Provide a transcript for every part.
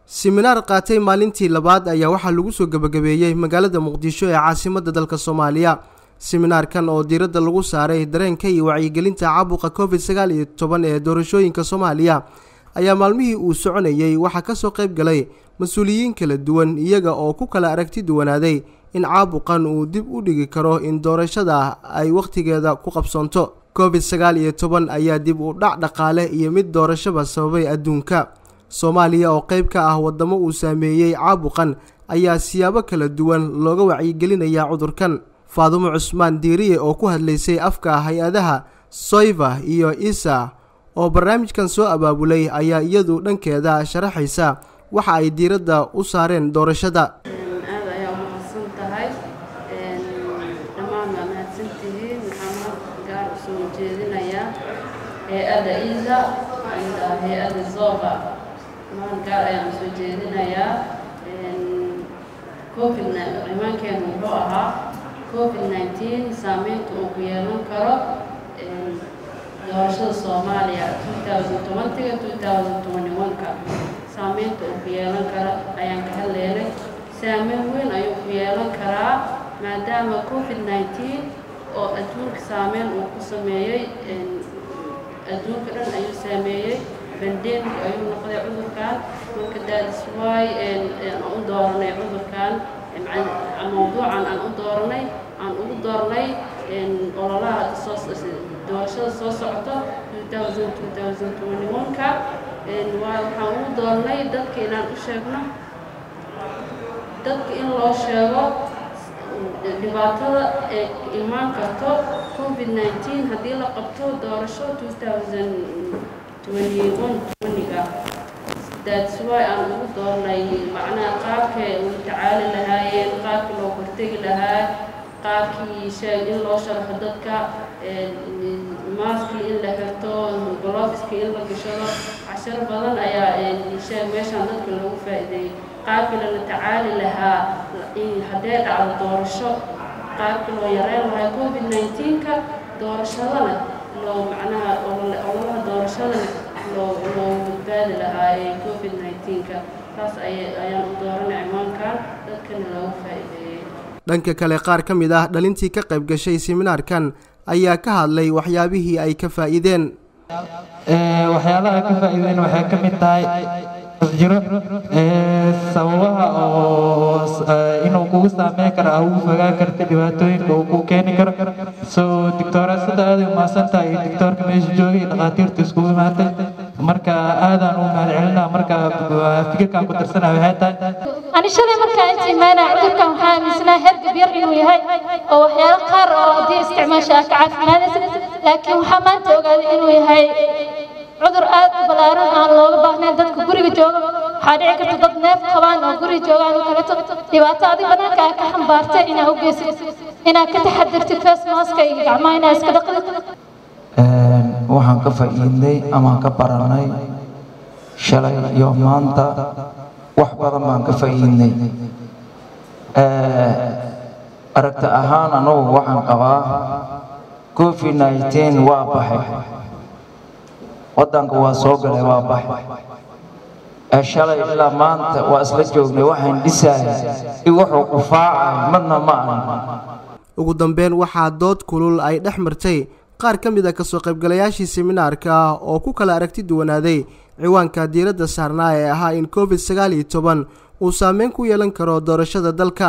siminaar qaatay maalintii labaad ayaa waxaa lagu soo gebagabeeyey magaalada muqdisho ee caasimadda dalka soomaaliya siminaarkan oo diiradda lagu saaray dareenka iyo wacyigelinta caabuqa covid sagaal iyo toban ee doorashooyinka soomaaliya ayaa maalmihii uu soconayey waxaa kasoo qayb galay mas-uuliyiin kala duwan iyaga oo ku kala aragti duwanaaday in caabuqan uu dib u dhigi karo in doorashada ay wakhtigeeda ku qabsoonto covid sagaal iyo toban ayaa dib u dhac dhaqaale iyo mid doorashaba sababay adduunka soomaaliya oo qayb ka ah waddamo uu saameeyey caabuqan ayaa siyaabo kala duwan looga wacyigelinayaa cudurkan faadumo cusmaan diiriye oo ku hadlaysay afka hay-adaha soyva iyo isa oo barnaamijkan soo abaabulay ayaa iyadu dhankeeda sharaxaysa waxa ay diiradda u saareen doorashada aad ayaa umahadsan tahay dhammaan waa mahadsantihiin waxaan marka gaar u soo jeedinayaa hay-adda isa iyo hay-adda zoba dhammaan gaar ayaan usoo jeedinayaa covid cimaankeenu wuxuu ahaa covid nineteen saameynta uu ku yeelan karo doorashada soomaaliya two thousand tobantiga two thousand twenty one-ka saameynta uu ku yeelan karo ayaan ka hadleynay saameyn weyn ayuu ku yeelan karaa maadaama covid nineteen oo adduunka saameyn uu ku sameeyey adduunka dhan ayuu saameeyey bandemic ayuu noqday cudurkan marka daadiswaay aan u dooranay cudurkan mawduucan aan u dooranay aan ugu doornay ololaha doorashada soo socota ka waxaan ugu doornay dadka inaan u sheegno dadka in loo sheego dhibaatada ee imaan karto covid nineteen haddii la qabto doorasho ga that's why aan ugu doornay macnaha qaabkay ula tacaali lahaayeen qaabkii loo hortegi lahaa qaabkii sheeg in loo sharxo dadka maaskii in la xirto golofiskii in la gashado casharo badan ayaa sheeg meeshaan dadka loogu faa'iideeyey qaabkii lala tacaali lahaa haddee dhacdo doorasho qaabkii loo yareyn lahaa covid nineteen-ka doorashadana loo macnaha ololaha doorashadana loo loo badbaadi lahaa ee covid nineteen-ka taas ayaan u dooranay cimaankan dadkana loogu faa'iideeyey dhanka kale qaar ka mid ah dhalintii ka qayb gashay siminaarkan ayaa ka hadlay waxyaabihii ay ka faa'iideen waxyaalaha ka faa'iideen waxay ka mid tahay jiro sababaha oo inuu kugu saameyn karo ah ugu fogaan karta dhibaatooyinka uu ku keeni karo soo doctoorasada aaday umahadsan tahay iyo doctoorka meesha joogay iyo dhakhaatiirta iskugu imaatay marka aadaan u mahadcelinaa marka fikirkaan ku darsanaa waxay tahay ani shalay markaa inta imaanaa cudurkan waxaa aaminsanaa hergab yar inuu yahay oo waxyaalo qaar oo haddii isticmaasha ah ka caafimaadaysa laakiin waxaa maanta ogaaday inuu yahay cudur aad u ballaaran aan looga baahnayn dadka guriga jooga waxaa dhici karta dad neef qabaan oo guriga joogaan oo kaleeto dhibaato adig banaanka aa ka xambaartay inaa u geysid inaad ka taxadirtid face maska iyo gacmaha inaa iska dhaqdid waxaan ka faa'iidnay amaan ka baranay shalay iyo maanta wax badan baan ka faa'iidnay aragti ahaan anugu waxaan qabaa covid nineteen waa baxay waddanka waa soo galay waa baxay shalay ilaa maanta waa isla joognay waxaan dhisahay i wuxuu qufaacay madna ma ahan ugu dambeyn waxaa dood kulul ay dhex martay qaar ka mid a kasoo qaybgalayaashii siminaarka oo ku kala aragti duwanaaday ciwaanka diiradda saarnaa ee ahaa in covid sagaal iyo toban uu saameyn ku yeelan karo doorashada dalka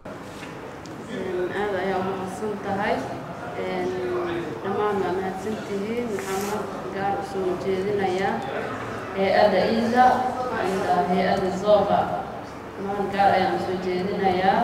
aad ayaa umahadsan tahay dhammaan waa mahadsantihiin waxaan marka gaar u soo jeedinayaa hay-adda isa iyo hay-adda zoba dhammaan gaar ayaan usoo jeedinayaa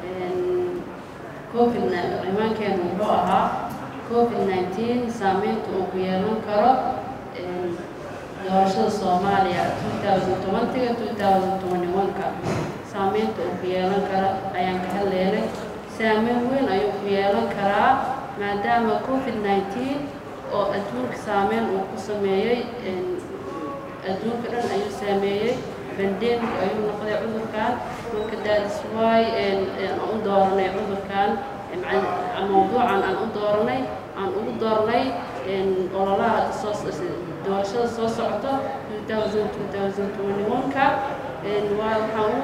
covid cimaankeenu wuxuu ahaa covid nineteen saameynta uu ku yeelan karo doorashada soomaaliya two thousand tobantiga two thousand twenty one-ka saameynta uu ku yeelan karo ayaan ka hadleynay saameyn weyn ayuu ku yeelan karaa maadaama covid nineteen oo adduunka saameyn uu ku sameeyey adduunka dhan ayuu saameeyey bandemic ayuu noqday cudurkan marka daadiswaay aan u dooranay cudurkan mawduucan aan u dooranay aan ugu doornay ololaha doorashada soo socota ka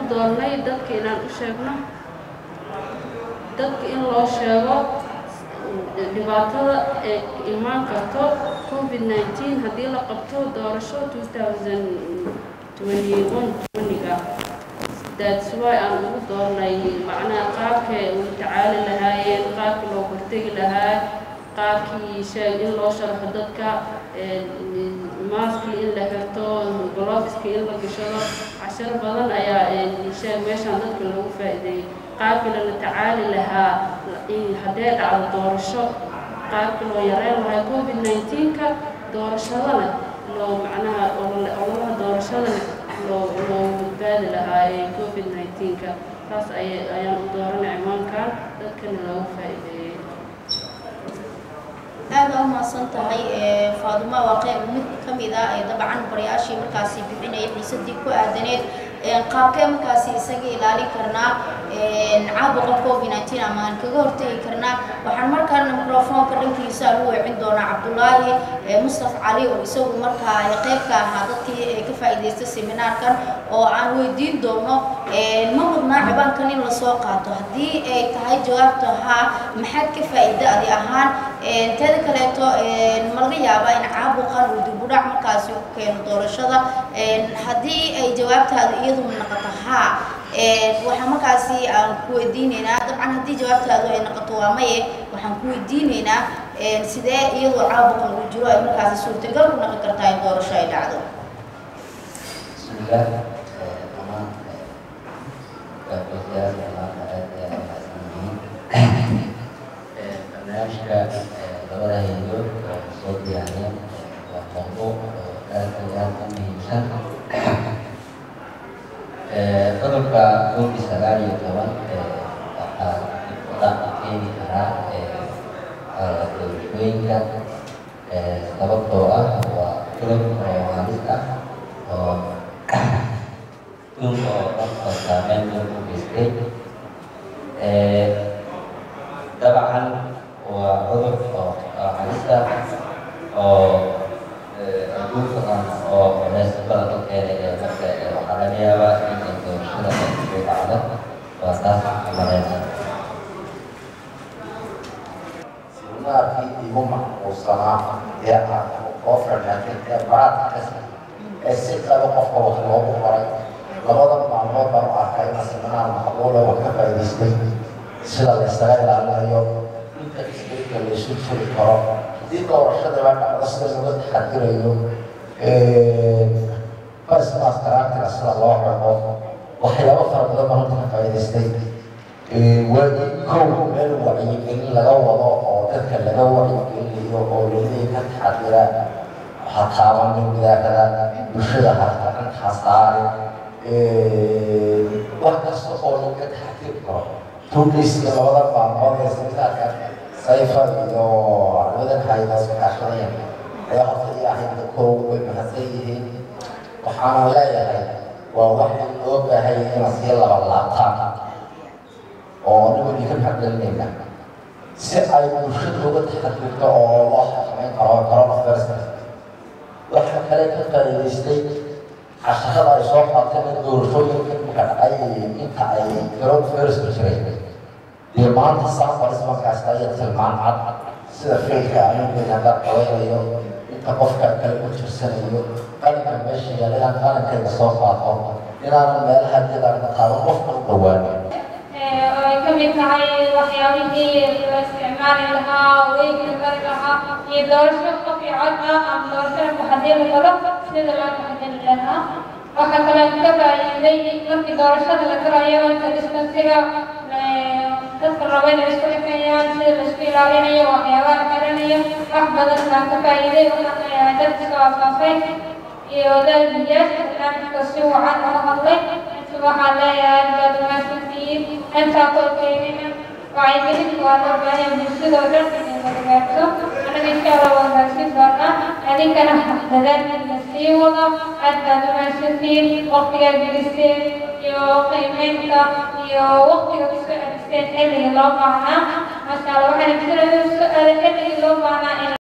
u doonnay dadka inaan u sheegno dadka in loo sheego dhibaatada ee imaan karto covid nineteen haddii la qabto doorasho two thousand twenty one twenty-ga that's why aan ugu doornay macnaha qaabkay ugu tacaali lahaayeen qaabkii loo hortegi lahaa qaabkii sheeg in loo sharxo dadka maaskii in la xirto gloveski in la gashado casharo badan ayaa sheeg meeshaan dadka loogu faa'iideeyey qaabkii lala tacaali lahaa haddee dhacdo doorasho qaabkii loo yareyn lahaa covid nineteen-ka doorashadana loo macnaha ololaha doorashadana loo loo badbaadi lahaa ee covid nineteen-ka taas ay ayaan u dooranay cimaankan dadkana loogu faa'iideeyey aada u mahadsan tahay faaduma waa qeyb mid ka mid ah ee dabcan barayaashii markaasi bixinaya xiisadii ku aadaneed qaabkee markaasi isaga ilaalin karnaa caabuqa covid nineteen ama aan kaga hortegi karnaa waxaan markaana microfoonka dhankiisa lagu weecin doonaa cabdulaahi mustaf cali oo isagu markaa qeyb ka ahaa dadkii ka faa'iidaystay seminaarkan oo aan weydiin doono ma mudnaa cibaankan in lasoo qaato haddii ay tahay jawaabta haa maxaad ka faa'iida adi ahaan teeda kaleeto ma laga yaabaa in caabuqan uu dibudhac markaasi ku keeno doorashada haddii ay jawaabtaadu iyadu noqoto haa waxaan markaasi aan ku weydiineynaa dabcan haddii jawaabtaadu ay noqoto waa maye waxaan ku weydiineynaa sidee iyadu caabuqan uu jiro ay markaasi suurtagal ku noqon kartaa in doorasho ay dhacdo bismillah dhammaan gabdhayaal dhammaanka aad iyo aad mahadsanyihiin barnaamijka labada haydood oo soo diyaariyeen waa mawduuc oo aad iyo aad u muhiimsan cudurka covid sagaal iyo toban waxaa dibudhac keeni karaa doorashooyinka sababtoo ah waa cudur oo halis ah oo dhulka oo dhan oo saameyn weyn u geystay dabcan waa cudur oo halis ah oo adduunka dhan oo culays badan u keenay ee marka waxaa laga yaabaa in ay doorashada ay dhacdo waa taas malayna seminaarkii igu macquulsanaa ee aan oo fanaanay ee baraadkas ee si qaba qofka wax loogu qoray labada maalmood baan u arkay in seminaar macquula wax ka faa'iidaystay sida la isaga ilaalinayo inta isbedka la isu furi karo haddii doorashada baa dhacdo sida looga taxadirayo farismaas karaantiga sida loo rabo waxyaabo fara badan baan horta ka faa'iidaystay waa in kow meel wacyigelin laga wado oo dadka laga wacyigelinayo oo laleeyahay ka taxadira ha taabanin gidaarada bulshada hartaran ha saarin wax kasta oo laga taxadiri karo tuugeysiga labada maalmood ee seminaarka sayfa iyo armadan haydaas kaashadaya ayaa horta ii ahayd kow way mahadsan yihiin waxaana leeyahay waa wax loo baahan yahay inaad sii laba laabtaan oo anigu ka maxadgelinayna si ay bulshada uga taxadirto oo loo xakameyn karo coronavirus waxaa kale ka faa'iidaystay casharada ay soo qaateen in doorashooyinka marka dhacay inta ay coronavirus ku jiray dee maanta safaris markaas aya tilmaan cad sida failka anigeena hadda qabaynayo inta qofka kale u tirsanayo qalinka meesha yaala inaan qalinkayga soo qaato inaanan meelaha jadaan qaaban qofka u dhawaanin ay ka mid tahay waxyaabihii la isticmaali lahaa weygii mari lahaa iyo doorasho qof iyo cod ah ama doorasho muxadili karo sida loo muxadili lahaa waxaa kale ka faa'iiday markii doorashada la galayo inta distansiga dadka raba inay isku dhexeeyaan sida la isku ilaalinayo waxyaabaha la garanayo wax badan baan ka faa'iiday waxaan leeyahay dadka soo afaafay iyo wadaadiyaasha barnaamijka si wacan oo hadlay waxaan leeyahay baad mahadsantihiin intaa kolkeynina wacyigelinta waa loo baahan bulshada oo dhan inay madagaagto anaga insha allah waan gaarsiin doonaa adinkana dadaalkiina sii wada aad baad u mahadsantihiin waqtigaa gelisteen iyo qiimeynta iyo waqtiga ku soo celisteen xilligii loo baahnaa masha allah waxaan jiraya su-aale xilligii loo baahnaa in